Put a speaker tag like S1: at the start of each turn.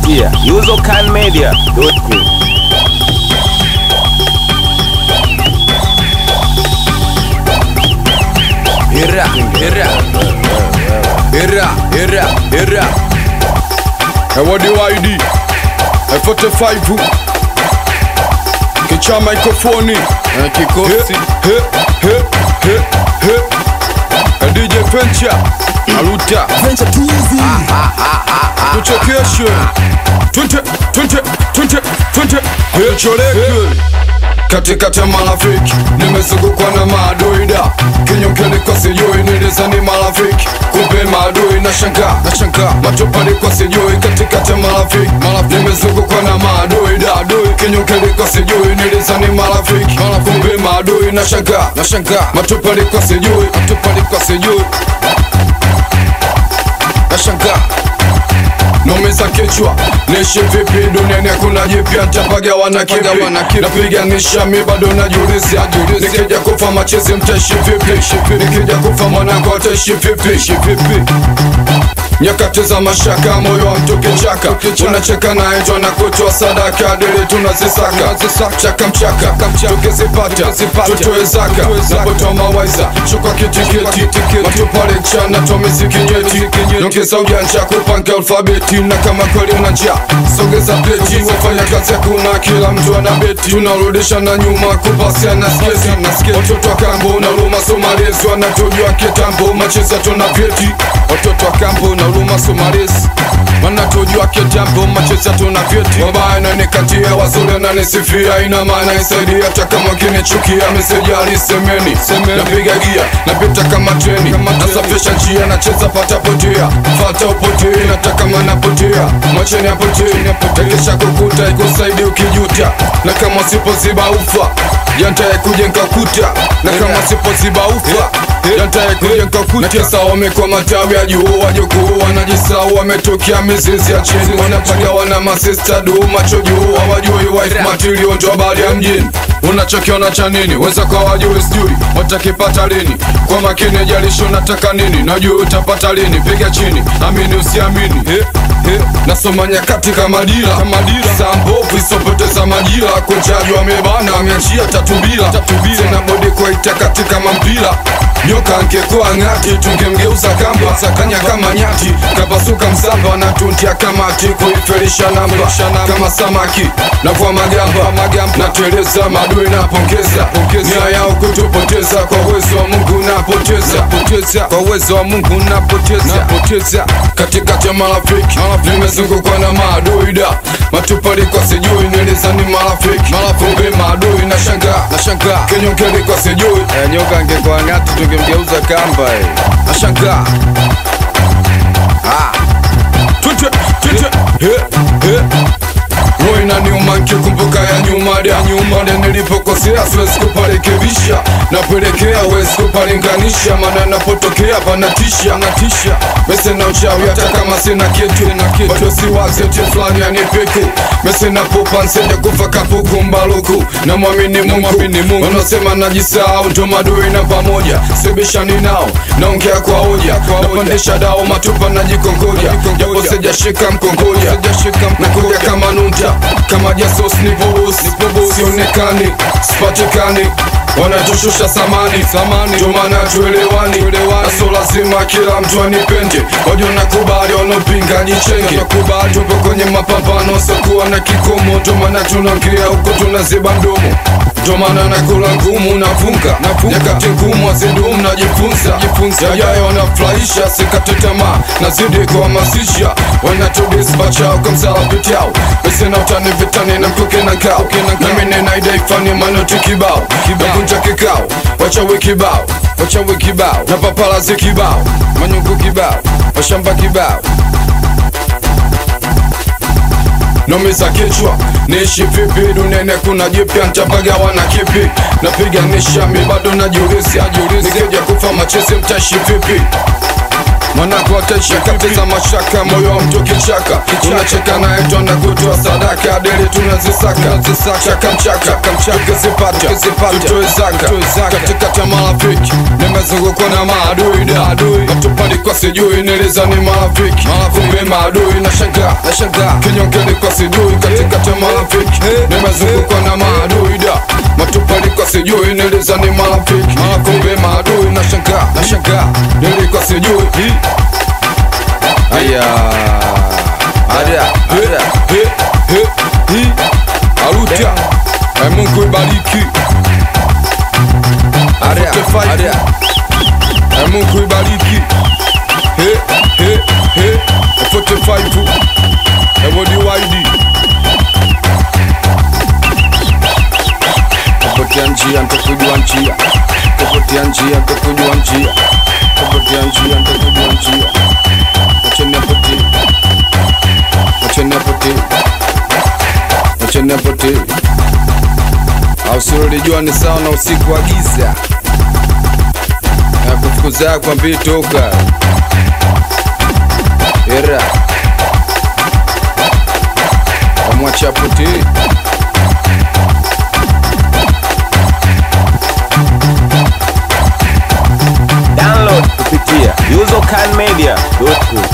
S1: Yeah, usercanmedia.com.
S2: Era, era, era, era, era.
S3: Ewadi YD F45 Kicha microphone
S2: Na kikosi
S3: He, he, he, he A DJ Venture Aluta
S4: Venture too easy.
S3: Tuchekeshe Twente, twente, twente, twente Tucholeke katikati ya marafiki nimezungukwa na maadui da kinyokeni kwa sijui nilizani marafiki kumbe maadui na shanga na shanga matopali kwa sijui katikati ya marafiki marafiki nimezungukwa na maadui da adui kinyokeni kwa sijui nilizani marafiki kumbe maadui na shanga na shanga matopali kwa sijui matopali kwa sijui na shanga nomeza kichwa nishi vipi duniani hakuna jipya ntapagawa na kipi napiganisha mi bado najiuliza nikija kufa machezi mtaishi vipi nikija kufa mwanangu ataishi vipi nyakati za mashaka moyo wa mtu kichaka unacheka naye njo na kutoa sadaka dili tunazisaka chaka mchaka tukizipata tutoe zaka napotoa mawaiza chukwa kitikiti matupale chana tomiziki nyeti nyongeza ujanja kupanga alfabeti na kama kweli una njaa sogeza pleti wafanya kazi hakuna kila mtu ana beti tunarudisha na nyuma kupasia na sketi watoto wa kambo na luma somalezi wanatujua kitambo macheza tuna vyeti watoto wa kambo na luma somalezi wanatujua kitambo macheza tuna vyeti wabaya nanikatia wazuri nanisifia ina maana isaidia hata kama kinichukia meseji alisemeni napiga gia napita kama treni nasafisha njia nacheza pata potea fata upotee nataka manapotea mwacheni apotee takisha kukuta ikusaidi ukijuta na kama sipoziba ufa yantaye kujenga kuta na kama sipoziba ufa yantaye kujenga kuta kisa wamekwa matawi ya juu wajukuu wanajisau wametokea mizizi ya chini wanapagawa na masista duu macho juu hawajui wife material ndo habari ya mjini unachokiona cha nini weza kwa wajui sijui watakipata lini kwa makini jalishi unataka nini najua utapata lini piga chini amini usiamini he, he. nasoma nyakati kama dira saa mbovu isopoteza majira kochaji wamebana ameachia tatubila tena bodi kwaita katika mampira nyoka angekuwa ng'ati tungemgeuza kamba sakanya kama nyati kapasuka msamba na tuntia kamati kuifelisha namba kama samaki na kwa magamba nateleza madui napongeza nia yao kutupoteza kwa uwezo wa mungu napoteza kwa uwezo wa mungu napoteza katikati ya marafiki nimezungukwa na maadui da matupali kwa sijui nilizani marafiki kumbe maadui na shanga na shanga kenyokeli kwa sijui
S2: Eh, nyoka angekuwa ng'ati tungemgeuza kamba eh.
S3: na shanga Twite, twite, he, he. Roho inaniuma nikikumbuka ya nyuma ya nyuma ndio nilipokosea, siwezi kuparekebisha, napelekea wezi kupalinganisha, maana napotokea panatisha natisha mese na uchawi, hata kama sina kitu bado siwazi eti fulani anipiku mese na pupa nsende kufa kapuku mbaluku na mwamini Mungu wanasema najisahau, ndo madui na pamoja sibishani nao, naongea kwa hoja, napandisha dao matupa najikongoja, japo sijashika mkongoja, nakuja kama nunta kama jasos nipobusi sionekani sipatikani wanatushusha samani ndio maana tuelewani naso lazima kila mtu anipende wajo nakubali wanaopinga jichenge tupo kwenye mapambano sokuwa na kikomo ndio maana tunaongea huko tunaziba mdomo ndio maana nakula ngumu navunga nyakati ngumu azidumu najifunza yajayo wanafurahisha sikate tamaa nazidi kuhamasisha wanatudisbachao kwa msalapitao mesena utani vitani na mkuke na kao nami ninaidaifani manoti kibao nakunja kikao wachawi kibao wachawi kibao na papalazi kibao manyungu kibao washamba kibao nomeza kichwa niishi vipi duniani kuna jipya ntapagawa na kipi napiganisha mi bado najiuliza nikija kufa machezi mtaishi vipi mwanako ataisha kateza mashaka moyo wa mtu kichaka unacheka naye twanda kutoa sadaka deli tunazisaka chaka mchaka tukizipata tutoe zaka katikati ya marafiki nimezungukwa na maadui da matupali kwa sijui niliza ni marafiki kumbe maadui na shanga kinyongeni kwa sijui katikati ya marafiki nimezungukwa na maadui da matupali kwa sijui niliza ni marafiki kumbe maadui na shanga nilikuwa sijui aya
S1: Ada, ada.
S3: He, he, he. Aruta Eh, Mungu ibariki
S1: Ada,
S3: 45.
S1: ada.
S3: Eh, Mungu ibariki He, he, he. 45 Ewodi waidi Kupotea njia ntakujua njia Kupotea njia ntakujua njia Kupotea njia ntakujua njia Acheni apotee Acheni apotee Acheni apotee au silolijua ni sawa na usiku wa giza na kufukuza kwa mbii toka era amwacha apotee
S1: Download kupitia usercanmedia.com.